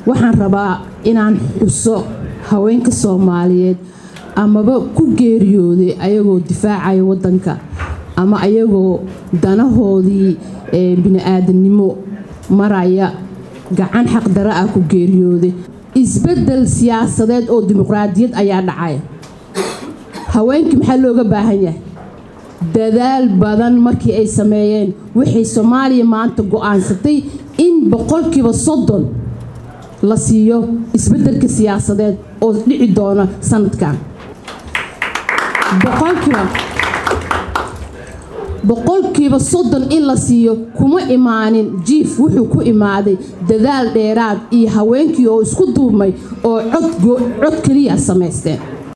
waxaan rabaa inaan xuso haweenka soomaaliyeed amaba ku geeriyooday ayagoo difaacaya wadanka ama ayagoo danahoodii bini-aadamnimo maraya gacan xaqdara ah ku geeriyooday isbedel siyaasadeed oo dimuqraadiyad ayaa dhacaya haweenkii maxaa looga baahan yahay dadaal badan markii ay sameeyeen waxay soomaaliya maanta go-aansatay in boqolkiiba soddon la siiyo isbedelka siyaasadeed oo dhici doona sanadkan boqolkiiba soddon in la siiyo kuma imaanin jiif wuxuu ku imaaday dadaal dheeraad iyo haweenkii oo isku duubmay oo cod keliya samaysteen